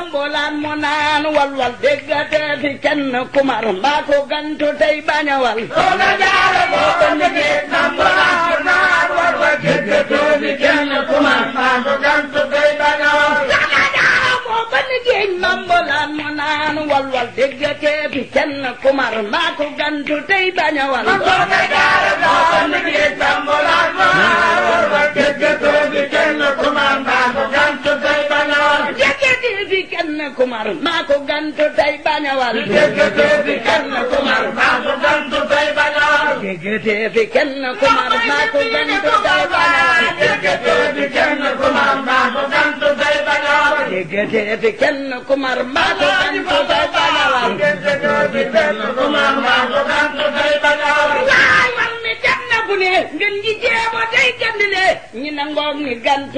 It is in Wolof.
nambulaan mu naan walwal déggate fi kenn kumar mbaa ko gantu tey bañawal soxna jaara boo ko liggéey nambulaan mu naan walwal déggate fi kenn kumar mbaa ko gantu tey bañawal soxna jaara boo ko liggéey nambulaan mu naan walwal déggate fi kenn kumar mbaa ko gantu tey bañawal soxna jaara boo ko liggéey nambulaan mu naan walwal déggate fi kenn kumar mbaa ko gantu tey bañawal déggate fi kenn kumar mbaa ko gantu tey bañawal déggate fi kenn kumar mbaa ko gantu tey bañawal déggate fi kenn kumar mbaa ko gantu tey bañawal déggate fi kenn kumar mbaa ko gantu tey bañawal déggate fi kenn kumar mbaa ko gantu tey bañawal déggate fi kenn kumar mbaa ko gantu tey bañawal waay man mi dem na bu ne ngeen ji jéema day gandile ñi nangoog ni gantu